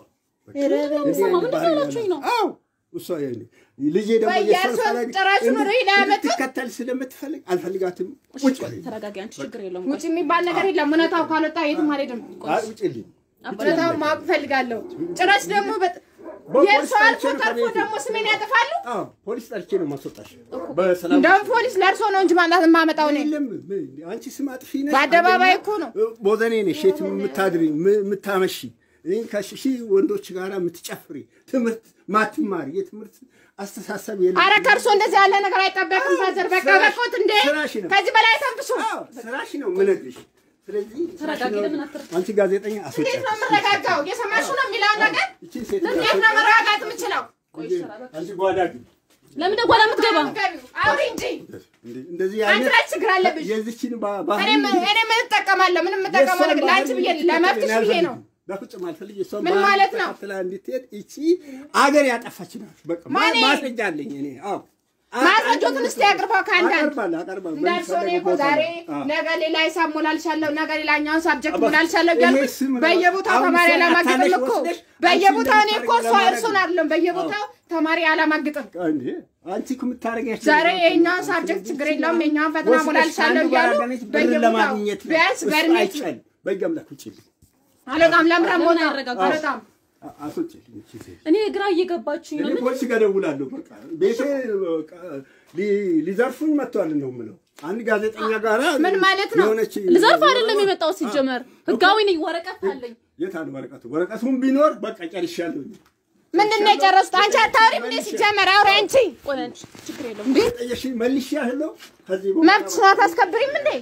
ስማ፣ ምንድን ነው ያላችሁኝ ነው? አዎ እሷ ያኔ ልጄ ደግሞ ወይ የእሷን የእርሶ ፈለግ ጭራሹን ርዕይ ላይ ያመጡት? እንድትከተል ስለምትፈልግ አልፈልጋትም። ውጭ ተረጋጊ አንቺ፣ ችግር የለውም። ውጭ የሚባል ነገር የለም። እውነታው ካልወጣ የትም አልሄድም። ውጭልኝ። እውነታውን ማወቅ እፈልጋለሁ። ጭራሽ ደግሞ በጥ- የእርሶ አልፎ ተርፎ ደግሞ ስሜን ያጠፋሉ። አዎ ፖሊስ ጠርቼ ነው ማስወጣሽ። በሰላም እንደውም ፖሊስ ለእርሶ ነው እንጂ ማምጣት የማመጣው እኔ የለም ምን- አንቺ ስም አጥፊ ነሽ። በአደባባይ አንደኛ እኮ ነው። ቦዘኔ ነሽ፣ የት የምታድሪ ም- የምታመሺ ይህን ከሺ ወንዶች ጋር የምትጨፍሪ ትምህርት ማትማሪ የትምህርት አስተሳሰብ የለም። አረ ከእርሶ እንደዚህ ያለ ነገር አይጠበቅም። ፋዘር በቃ ስራሽ- በቆት እንዴ ስራሽ ነው። ከዚህ በላይ ተንብሱ። አዎ፣ ስራሽ ነው የምነግርሽ። ስለዚህ ስራሽ ተረጋጊ፣ ነው። ለምን አትረ- አንቺ ጋዜጠኛ እንዴት አስወጫት። ነው የምረጋጋው? እየሰማሹ ነው የሚለውን ነገር ይቺን ሴት እንዴት ነው መረጋጋት የምችለው? አንቺ ጓዳ ግቢ። ለምን ደጓላ የምትገባ? ገቢው አውሪ እንጂ እንደ- እንደዚህ አንቺ አይነት ላይ ችግር አለብሽ። የዚችን ባ- እኔ ባህሪ ምን እኔ ምን እጠቀማለሁ? ምንም የምጠቀመው ነገር ለአንቺ ብዬ ለመብትሽ ብዬ ነው። በፍጹም አልፈልግ። እሷን ምን ባህሪ ማለት ነው? ተከትላ እንድትሄድ ይቺ አገር ያጠፋች ናት። በቃ ማ- ማኔ? ማስረጃ አለኝ እኔ። አዎ ማስረጃዎትን እስቲ አቅርበው ከአንዳንድ አቀርባለሁ አቀርባለሁ። እንዳልሽ እኔ እኮ በሚፈለገው ዛሬ ቦታ ነው። አዎ። ነገ ሌላ ሂሳብ ሞላልሻለሁ፣ ነገ ሌላኛውን ሳብጀክት አባ- ሞላልሻለሁ ይሄ እያልኩኝ ስም ነው። በየቦታው አሁን ተማሪ እሷን አላማግጥም አታለሽ እኮ ወስደሽ በየቦታው እኔ እኮ አንቺ እሷ እንደምታደርጊው እርሱን አይደለም በየቦታው ተማሪ አላማግጥም። እንዴ አንቺ እኮ የምታደርጊያቸው ዛሬ ነገሮች የኛውን ናቸው። ሳብጀክት ስለዚህ ችግር የለውም የኛውን ፈተና ወስደሽ ሞላልሻለሁ ከአንዱ ጋር እያሉ አገናኝተሽ ብር በየቦታው ለማግኘት ነው። ቢያንስ እሱ በእድሜ አይቻልም። በሕግ አምላክ ውጪልኝ። አልወጣም። ለምለም ለምን ወጣ አይረጋጋም? አልወጣም። አ- አስወጪልኝ ይቺ ሴት። እኔ ግራ እየገባችኝ ነው። እኔ ፖሊስ ጋር እደውላለሁ። በቃ ቤቴ በቃ ሊ- ሊዘርፉኝ መጥተዋል ነው የምለው። አንድ ጋዜጠኛ ጋራ ምን ማለት ነው? የሆነች ልዘርፍ አይደለም የመጣው ሲጀመር፣ ህጋዊ ነኝ፣ ወረቀት አለኝ። የት አለ ወረቀቱ? ወረቀቱን ቢኖር በቃ ጨርሻለሁ። ምንድን ነው የጨረሱት? አንቺ አታወሪም እንዴ? ሲጀመር አውሪ አንቺ። ቆይ አንቺ፣ ችግር የለውም። ጠየሽኝ መልሼያለሁ። ከዚህ በኋላ መብትሽን አታስከብሪም እንዴ?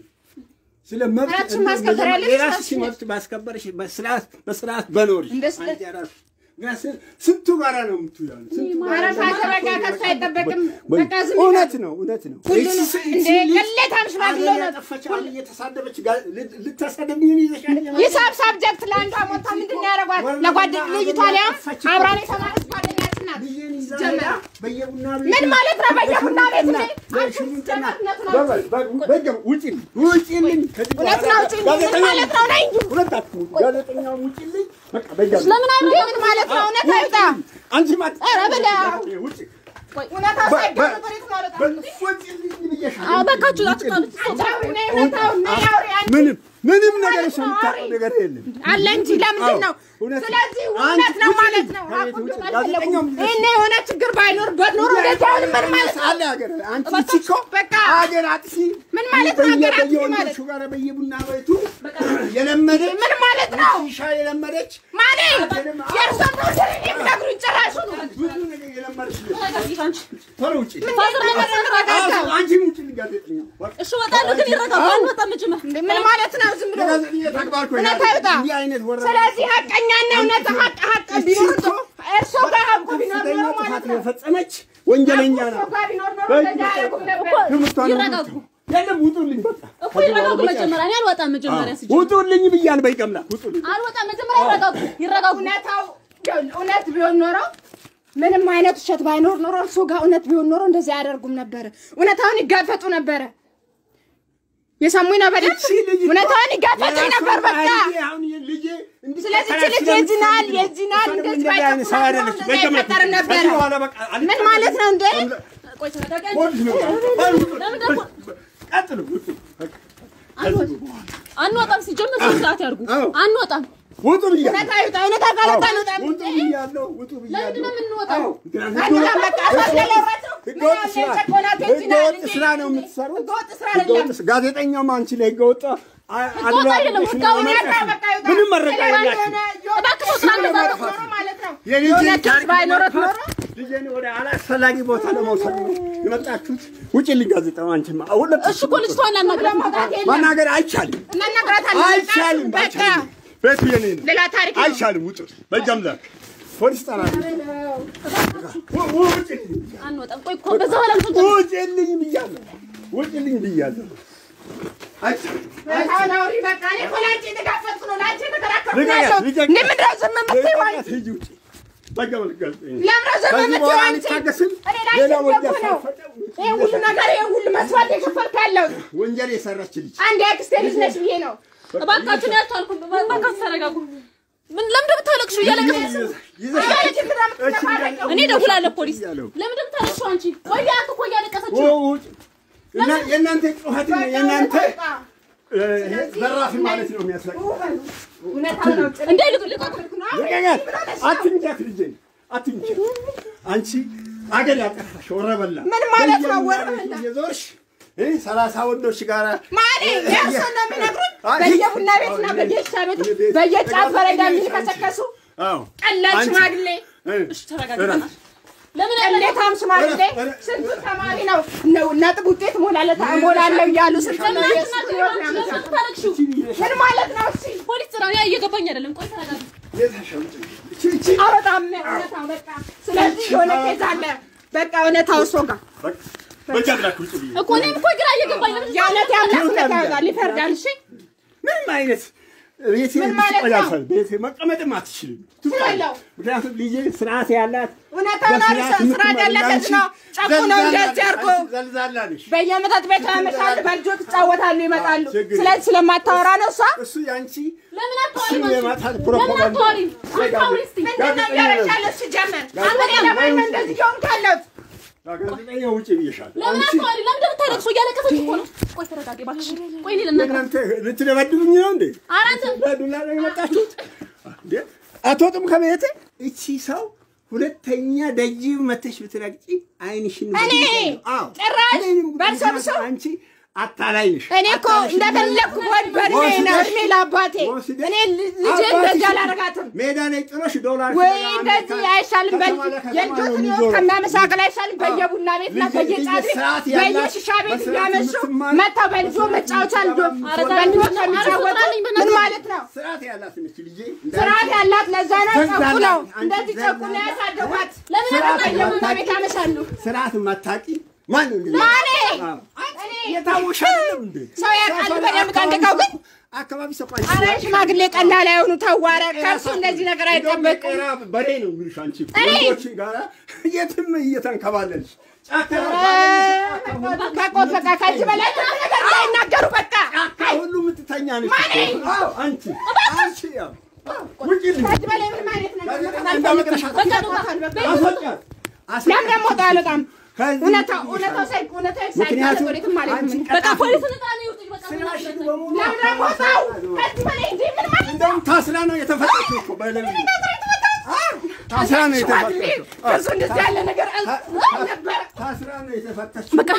ስለ መብት ራስሽን ማስከበር ያለብሽ የራስሽ ራስሽ ነሽ። መብት ባስከበርሽ በስርዓት በስርዓት በኖርሽ እንደ ስለ- አንቺ የራስሽ ግን ስ- ስንቱ ጋራ ነው የምትውያሉ? ስንቱ ጋራ ኧረ ነው ፋዘር በቃ የምትውያሉ? ከእሱ አይጠበቅም። በ- በቃ ዝም እውነት ይበል። ነው እውነት ነው። ሁሉንም እቺ- እንደ እቺ ልጅ ቅሌታም ሽማግሌ አገር ነው። ያጠፋች አሁን እየተሳደበች ጋ- ል- ልታሳደብኝ ነው ይዘሻል። ሂሳብ ሳብጀክት ለአንዷ ሞታ ምንድን ነው ያደረጓት? ለጓደ ልጅቷ ሊያም አብራን የተማረች ጓደኛችን ናት። ልጄን ይዛ ጀመረ። ሄዳ በየቡና ቤቱ ምን ማለት ነው? በየቡና ቤቱ በሽሙጥና- ላይ በሽሙጥና አንቺ በበል፣ በ- በገ- ውጪልኝ ውጪልኝ ከዚህ እውነት በኋላ ነው ውጪልኝ። ምን ጋዜጠኛው- ማለት ነው? ነይ እንጂ። ሁለታችሁም ጋዜጠኛው ውጪልኝ። በቃ በያ- ለምን አይሆንም? ምን ማለት ነው? እውነት አይውጣ። አንቺ ማት ኧረ በለው። ውጪ እውነታው በ- ሳይገኝ በ- ወዴት ነው አልወጣም? በ- ውጪልኝ ብዬሻለሁ። አዎ በቃችሁ፣ አትጣሉ። አንቺ አውሪ፣ ነይ እውነታውን ነይ አውሪ አንቺ። ምንም ምንም ነገር ማለት እሷ ነው? የምታውቀው ነገር የለም። አለ እንጂ ለምንድን ነው? እውነት ነው። ስለዚህ አንቺ እውነት ነው ውጪ ማለት ነው። ከቤት አቁም ውጪ። አልፈለጉም። ጋዜጠኛውም ይሄኔ የሆነ ችግር ባይኖርበት ኖሮ ወደዚህ አሁን ምን ማለት ነው? አለ ሀገር አንቺ በቃ እቺ እኮ በቃ ሀገር አጥፊ ምን ማለት ነው? ሀገር አጥፊ ማለት በየወንዶቹ ጋር በየቡና ቤቱ የለመደች ምን ማለት ነው? ሺሻ የለመደች ማኔ የእርሶን ፕሮጀክት የሚነግሩኝ ጭራሹ ነው። ብዙ ነገር የለመደች ልጅ። ተረጋጊ አንቺ። ቶሎ ውጪ። ፋዘር ለምን ተረጋጋ። አዎ፣ አንቺም ውጪ ጋዜጠኛ እሺ እወጣለሁ፣ ግን ይረጋጋ። አልወጣም መጀመር እንዴ ምን ማለት ነው? ዝም ብሎ የጋዜጠኛ ተግባር እኮ እውነት ይሄ አይውጣ። እንዲህ አይነት ወረ ስለዚህ ሀቀኛና እውነት ሀቅ ሀቅ ቢኖር እኮ እርሶ ጋር ሀቁ ቢኖር ከፍተኛ ኖሮ ጥፋት ማለት ነው የፈጸመች ወንጀለኛ እርሶ ናት። ጋር ቢኖር ኖሮ በእጅ እንደዚህ አያደርጉም ነበር። ትምህርቷን ይረጋጉ። የለም ውጡልኝ፣ በቃ እኮ ይረጋጉ። መጀመሪያ እኔ አልወጣም። መጀመሪያ አዎ፣ ሲጀምር ውጡልኝ ብያለሁ። በይቀምላ ውጡልኝ። አልወጣም። መጀመሪያ ይረጋጉ፣ ይረጋጉ። እውነታው እውነት ቢሆን ኖሮ ምንም አይነት ውሸት ባይኖር ኖሮ እሱ ጋር እውነት ቢሆን ኖሮ እንደዚህ አያደርጉም ነበረ። እውነታውን ይጋፈጡ ነበረ። የሰሙኝ ነው በደንብ እውነታውን ይጋፈጡ ነበር። በቃ ስለዚህ ች ልጅ የዚናል የዚናል እንደዚህ ባይጠቁ ኖሮ እንደዚህ አይፈጠርም ነበረ። ምን ማለት ነው እንዴ? አንወጣም። ሲጀምር ስነ ስርዓት ያድርጉ። አንወጣም። ውጡ ብያለሁ። እውነታ ይውጣ፣ እውነታ ካልወጣ አንወጣም። ውጡ ብያለሁ። ውጡ ለምንድን ብያለሁ። ነው የምንወጣው? አንወጣም። በቃ አስወስደለረቱ ህገወጥ ስራ ህገወጥ ስራ ነው የምትሰሩት። ህገወጥ ስራ አይደለም። ህገወጥ ስ- ጋዜጠኛውም አንቺ ላይ ህገወጥ አ- ህገወጥ አይደለም፣ አድራጎትሽን ህጋዊ ለመጥቀስ በቃ ነው። በቃ ይውጣ። ምንም መረጃ ሌላ የላችሁም። የሆነ እባክህ ስራ ባይኖረት ለማጥፋት ኖሮ ማለት ነው የልጄን የሆነ ክስ ታሪክ ባይኖረት ለማጥፋት ኖሮ ልጄን ወደ አላስፈላጊ ቦታ ለመውሰድ ነው የመጣችሁት። ውጭልኝ ጋዜጣው አንቺማ ሁለት እሺ እኮ ልጅቷን እናናግራት። ለመውጣት የለም። ማናገር አይቻልም፣ እናናግራታለን። አይቻልም፣ በቃ አይቻልም። ቤቱ የኔ ነው። ሌላ ታሪክ ነው። አይቻልም። ውጡ በእጃም ላክ ፖሊስ ጠራለሁ። ው- ው- ውጭልኝ አንወጣም። ቆይ እኮ በዛ በኋላ ልጅ ውጭልኝ ብያለሁ። ውጭልኝ ብያለሁ። አይቻልም። በጣም አውሪ። በቃ እኔ እኮ ለአንቺ የተጋፈጥኩ ነው፣ ለአንቺ የተከራከርኩ ነው ልቀቂያት፣ ያለሁት። ልቀቂያት። እንዴ ምንድን ነው ዝም የምትይው አንቺ? ልቀቂያት፣ ሂጂ ውጪ። በቃ በቃ ጋዜጠኛ ለምን ነው ዝም ከዚህ የምትይው በኋላ አንቺ? አልታገስም። እኔ ለአንቺ ሌላ ወንጀል እኮ ነው ሳልፈጽም ይሄ ሁሉ ነገር ይሄ ሁሉ መስዋዕት የከፈልኩ ያለሁት ወንጀል የሰራች ልጅ አንድ የአክስቴ ልጅ ነች ብዬ ነው። እባካችሁን ያልቻልኩም። እባካችሁ ተረጋጉ። ምን ለምን እንደምታለቅሽው? እያለቀሰች ይዘሽ እያለች እንትን የምትነፋረቀው። እኔ እደውላለሁ ፖሊስ። እያለሁ። ለምን እንደምታለቅሽው አንቺ? ቆይ አንተ እኮ እያለቀሰች ው- ነው። ውጭ። እና የእናንተ ጩኸት በቃ የእናንተ በቃ። እ፣ ይሄ ዘራፊ ማለት ነው የሚያስለቅ እውነታውን ነው። እንዴ ልቅ ልቀቁ። ልቀቂያት። አትንኪያት ልጄን አትንኪያት። አንቺ አገር ያጠፋሽ ወረበላ ምን ማለት ነው በየመንገዱ ወረበላ? እየዞርሽ እ፣ ሰላሳ ወንዶች ጋር ማኔ የእሱን ነው የሚነግሩት። አይ፣ በየቡና ቤትና በየሻ ቤት በየጫት በረንዳ የሚከሰከሱ አዎ ቀላል አንቺ- ሽማግሌ እ፣ እሺ ተረጋጊ። እረፍ። ለምን ቅሌታም ሽማግሌ ስንቱ ተማሪ ነው ነው ነጥብ ውጤት ሞላለት ሞላለው እያሉ ስንት ነው የእሱ ህይወት ነው ያመጣው። ታለቅሽው? ምን ማለት ነው? እሺ ፖሊስ ጥራ። ያ እየገባኝ አይደለም። ቆይ ተረጋጊ። የታሸምጭ እቺ እቺ አበጣም እውነታው በቃ ስለዚህ የሆነ ኬዝ አለ። በቃ እውነታው እሱ ጋር በቃ በእጃ ብላክ ውጭ ብዬ እኮ እኔም እኮ ግራ እየገባኝ ነው። የእውነት ያምላክ እውነት ያወጣል ይፈርዳል። እሺ ምንም አይነት ቤቴ ምን ማለት ልትቆይ ነው? አልፈልግም። ቤቴ መቀመጥም አትችልም። ስላለው ምክንያቱም ልጄ ስርዓት ያላት እውነታውን አሪፍ በስርዓት ስራ ያለበት ነው። ጨቁነው እንደዚህ አድርጎ ዘልዛላ ነሽ። በየመጠጥ ቤቱ ያመሻሉ፣ በልጆች ይጫወታሉ፣ ይመጣሉ። ችግር ስለዚህ ስለማታወራ ነው እሷ እሱ ያንቺ ለምን አታወሪም? ስም አንቺ? የማታት ለምን ፕሮፓጋንዳ አታወሪም? አታውሪ እስቲ። ምንድን ነው እያደረግሽ ያለሽ? ሲጀመር አንተ ለማን ነው እንደዚህ እየሆንክ ያለሁት? ጋዜጠኛ ውጭ ብዬሻለሁ። ለምን አንቺ አታወሪ? ለምን እንደምታለቅሽው? እያለቀሰች እኮ ነው። ቆይ ተረጋጊ እባክሽ። ቆይ እኔ ልናገር። እናንተ ልትደበድቡኝ ነው እንዴ? ኧረ አንተ በዱላ ነው የመጣችሁት? እንዴ አትወጡም ከቤቴ? እቺ ሰው ሁለተኛ ደጅ መተሽ ብትረግጪ አይንሽን እኔ ብትይዣለሁ። አዎ ጭራሽ እኔንም በእርሶ ብሶ አንቺ አታላይ ነሽ። እኔ እኮ አታላይሽ እንደፈለግኩ ወድ በእድሜ ነው እድሜ ለአባቴ ወስደሽ እኔ ልጄ እንደዚህ አላረጋትም ሜዳ ላይ ጥሎሽ ዶላር ወይ ፍለጋ እንደዚህ አሜሪካ አይሻልም? በል ከተማ ለከተማ ነው የልጆትን ህይወት የሚዞረው። ከሚያመሳቅል አይሻልም? በየቡና ቤትና ልጅ- በየጫት ልጅ ስርዓት ያላት በየሽሻ ቤት በስርዓት እያመሹ የምትማር- መጥተው በልጆ መጫወቻ ልጆ ኧረ ዛሬ በልጆች ኧረ የሚጫወቱ ፍቅራለኝ ምን በእናትህ። ማለት ነው? ስርዓት ያላት ነች ልጄ። ስርዓት ያላት ለዛ ነው ዘግዛላ- ጨቁ ነው አንቺ እንደዚህ ጨቁ ነው ዘግዛላ- ያሳደጓት። ለምን ስርዓት በየቡና የማታውቂ- ቤት ያመሻሉ። ስርዓት የማታውቂ ማን ነው እንግዲህ? ማኔ አዎ። የታወሽ አይደለም እንዴ? ሰው ያውቃል በደንብ ጠንቅቀው ግን አካባቢ ሰው አረ ሽማግሌ ቀላል አይሆኑ ተዋረ ከእርሱ እንደዚህ ነገር አይጠበቅም። ቄራ በሬ ነው የሚሉሽ አንቺ እኔ? ወንዶች ጋራ የትም እየተንከባለልሽ ጫካ ከቆት በቃ ከዚህ በላይ ምንም ነገር እንዳይናገሩ በቃ ጫካ ሁሉ የምትተኛ ነሽ እኮ። አዎ፣ አንቺ አንቺ ያው ውጪ ልኝ ከዚህ በላይ ምንም አይነት ነገር ጋዜጠኛ እንዳመጣሽ በቃ እንውጣ፣ በቃ አስወጫት። ለምን ደግሞ ወጣ አልወጣም? ከዚህ እውነታው ውጪ እውነታው ሳይ እውነታው ሳይጋለጥ ምክንያቱም ወዴትም ማለት አንቺ ነው። በቃ ፖሊስ ልጣ ነው ይውጡኝ። በቃ ስራሽን ምን በሙሉ ለምን ደግሞ ወጣው? ከዚህ በላይ እንዴ ምን ማለት ነው? እንደውም ታስራ ነው የተፈታችው እኮ በለምን ታስራ ነው ሽማግሌ የተፈታችው። ብዙ እንደዚህ ያለ ነገር ነበረ። ታስራ ነው የተፈታችው። በቃ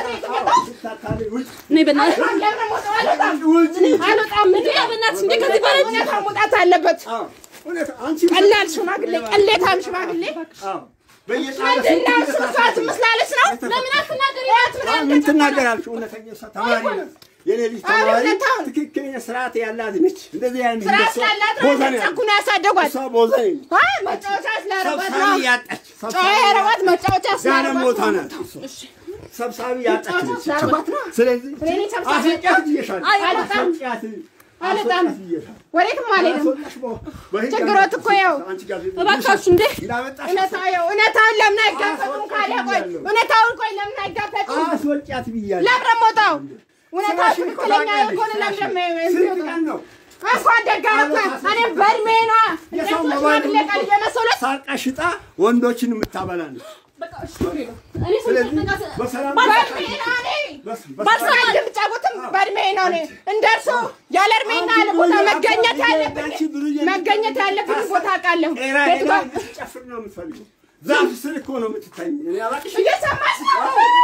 ስታታሪ ውጭ እኔ በእናትሽ ለምን ደግሞ ወጣው? አልወጣም ውጭ አልወጣም። እንዴ በእናትሽ እንዴ ከዚህ በላይ እውነታው መውጣት አለበት። አዎ፣ እውነት አንቺ ቀላል ሽማግሌ ቀሌታም ሽማግሌ አዎ፣ በየጣራ ምንድን ነው እሱ? ስንት እሷ ዝም ስላለች ነው? ለምን አትናገሪ? አዎ፣ ምን ትናገራለች? እውነተኛ እሷ ተማሪ ናት። የኔ ልጅ አዎ፣ ተማሪ እውነታውን። ትክክለኛ ስርዓት ያላት ነች። እንደዚህ አይነት ስራ እንደሷ ስላላት ነው ቦዘኔ ጨኩ ነው ያሳደጓት። እሷ ቦዘኔ ነች። አይ መጫወቻ ስላረጓት ሰብሳቢ ነው። ያጣች ጨዋ ያረጓት መጫወቻ ጋለም ስላረጓት ቦታ ነው። ናት። እሷ ሰብሳቢ ያጣች ነች። ስላረጓት ነው። ስለዚህ እኔ ሰብሳቢ አስወጫት ብዬሻለሁ። አይ፣ አልወጣም። አስወጫት አልወጣም። አስወጣት ብዬሻለሁ። ወዴትም አልሄድም። አስወጣሽ በ- በህግ ችግሮት እኮ ያው አንቺ ጋዜጠኛ እባካችሁ እንዴ እንዳመጣሽ እውነታው ያው እውነታውን ለምን አይጋፈጡም? ካለ ቆይ እውነታውን ቆይ ለምን አይጋፈጡም? አስወጫት ብያለሁ። ለምን ደግሞ ወጣው? እውነታው ስራሽን እኮ ትክክለኛ ታውቂያለሽ፣ የሆነ ለምን ስራሽን። ደግሞ ስንት የሚወጣው? ቀን ነው እንኳን ደግ አደረኩ። እኔም በእድሜ ነዋ እንደ የሰው ሰው መባል ሽማግሌ ቃል እየመሰሉት ሳርቃ ሽጣ ወንዶችን የምታበላ ነው። በቃ እሺ እኔ ስለዚህ በቃ በሰላም በእድሜ ነው እኔ በስ- ባልሰማ በሰላም እንደምጫወትም በእድሜ ነው እኔ እንደ እርሶ ያለ እድሜና ያለ ቦታ መገኘት ያለብኝ መገኘት ያለብኝ ቦታ አውቃለሁ። ጤና ቤቱ ሄዳ ጋር እንድትጨፍር ነው የምትፈልገው። ዛፍ ስር እኮ ነው የምትተኝ። እኔ አላቅሽ እየሰማሽ ነው?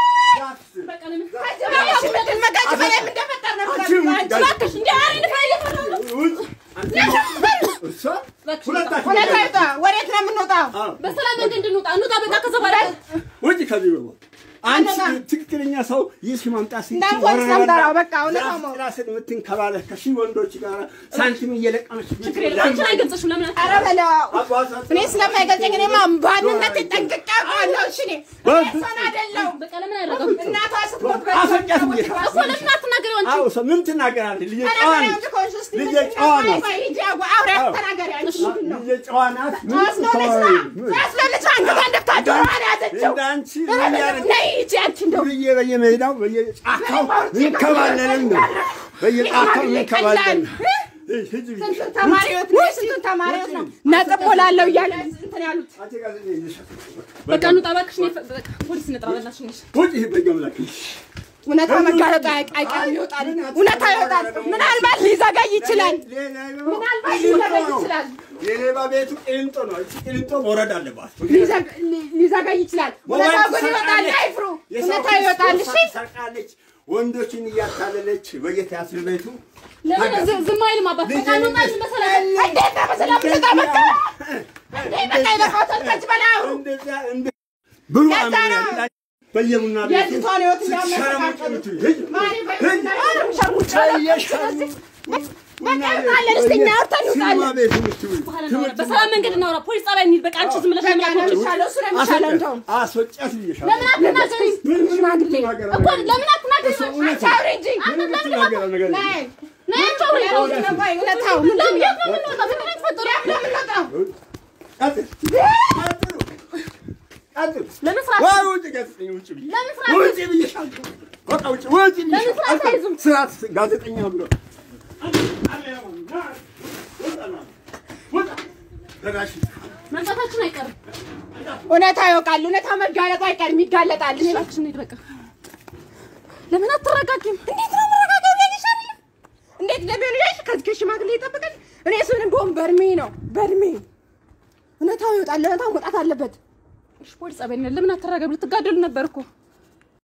ዛፍ ስር በቃ ለምን ከዚህ በላይ እሺ ምትል መጋጭ በላይ ምን እንደፈጠር ነው አንቺ የምትለው? ውጭ አንቺ እባክሽ እንደ ኧረ ንፋይል ውጭ አንቺ እሷ ሁለታችሁ እውነት አይውጣ። ወዴት ነው የምንወጣው? አዎ፣ በሰላም መንገድ እንድንወጣ እንውጣ። በቃ ከዛ በኋላ ውጭ ከዚህ በኋላ አንቺ አንደኛ- ትክክለኛ ሰው ይህ ማምጣት ሲችል እንዳልኩህ ወረራ ሰምተራው፣ በላ በቃ እውነታው ዛፍ ነው። ጥላ ስር የምትንከባለህ ከሺህ ወንዶች ጋር ሳንቲም እየለቀመች ችግር የለም። አንቺን አይገልጽሽም። ለምን ኧረ በለው አባቷ- እኔ ስለማይገልጸኝ እኔማ ባንነት ጠንቅቄ አውቀዋለሁ። እሺ እኔ በ- እኔ ሰውን አይደለሁም። በቃ ለምን አያደርገም? እናቷ ስትሞት አፈንጫት በ- ብዬሻለሁ። እኮ ለምን አትናገሪው አንቺ? አዎ ሰው ምን ትናገራለህ? ልጄ ኧረ ጨዋ በለው ነች። እንጂ ከሆንሽ እስኪ ልጄ ምንድን ነው? ጨዋ ቆይ ናት። ቆይ ሂጂ አዋ- አውሪ አትናገሪ አንቺ ምንድን ነው? ልጄ ጨዋ ናት። ምን ጨዋ ስለሆነች ነው። ትተዋለች? ጨዋ ስለሆነች ነው አንገቷን ደፍታ ጆሮዋን ያዘችው። እንዳንቺ ኧረ ምን በለው ያደርግ- ነይ ሂጂ አንቺ እንደው ብዬ በየሜዳው በየጫካው እንከባለልን ነው። በየጫካው እንከባለልን። ሂጂ ብዬሽ። ስንቱን ተማሪዎች ነው ስንቱን ተማሪዎች ነው ነጥብ ሞላለሁ እያለ እንትን ያሉት አንቺ ጋዜጠኛ ነሽ። በቃ እንውጣ እባክሽ። እኔ ፈ- በቃ ፖሊስ እንጥራ በእናትሽ ነሽ ውጪ በየአምላክ። እውነታ መጋለጡ አይ- አይቀርም ይወጣል እውነታ ይወጣል ምናልባት ሊዘገይ ይችላል ምናልባት ሊዘገይ ይችላል የሌባ ቤቱ ቂሊንጦ ነው። እቺ ቂሊንጦ መውረድ አለባት። ሊዘግ- ሊ- ሊዘገይ ይችላል እውነታው ግን ይወጣል አይፍሩ እውነታው ይወጣል እሺ ሰርቃለች። ወንዶችን እያታለለች በየቲያትር ቤቱ ለምን ዝ- ዝም አይልም አባት? በቃ እንውጣ በሰላም እንዴት ነው በሰላም ልወጣ በቃ እንዴ በቃ ይበቃዎታል ከዚህ በላይ አውሩ እንደዛ እንደ ብሩ ለዛ ነው። አምሮ በየቡና ቤቱ የልጅቷን ህይወት ስትሸረሙጥ የሚያመሰቃቀሉት የምትውይ። ሂጂ። ማን ይፈይዳል ሸርሙጫ በየሸርሙ- በቃ ይወጣለን እስኪ እኛ አውርተን ሲኒማ ይወጣለን ቤት የምትውይ። በኋላ እናወራ። በሰላም መንገድ እናውራ። ፖሊስ ጣቢያ እንሂድ። በቃ አንቺ ዝም ብለሽ በቃ ለምን ነው አትወጪም? የሚሻለው እሱ ነው የሚሻለው እንደውም አስወጫት ብዬሻለሁ። ለምን አትናገሪም? ምን ምን ሽማግሌ የምትናገረው እኮ ነገር ለምን አትናገሪም? እሱ እውነት አንቺ አውሪ እንጂ ምን የምትናገረው ነገር የለም። ነይ ነይ አንቺ አውሪ። እውነታው ነው ቆይ እውነታው ምንድን ለምን ነው የት ነው የምንወጣው? ምንድን ነው የተፈጠረው? ለምን የምንወጣው ቀጥል፣ ቀጥሉ፣ ቀጥሉ። ለምን ስራ ወይ ውጭ ጋዜጠኛ ውጭ ብዬ ለምን ስራ ውጭ ብዬሻለሁ። በቃ ውጭ ውጭ ብዬሻለሁ። ስራ አትይዙም? ስርዓት ጋዜጠኛ ብሎ መምጣታችን አይቀርም። እውነታ ይወቃል እውነታ መጋለጡ አይቀርም ይጋለጣል እሺ እባክሽ እንሂድ በቃ። ለምን አትረጋጊም? እንዴት ነው መረጋጋው ለኔ አይደለም እንዴት ለቤሉ ያሽ ከዚህ ከሽማግሌ ይጠብቃል እኔ እሱን እንደውም በእድሜ ነው በእድሜ እውነታው ይወጣል እውነታው መውጣት አለበት እሺ ፖሊስ ጣቢያ እንሂድ። ለምን አትረጋጊም? ልትጋደሉ ነበር እኮ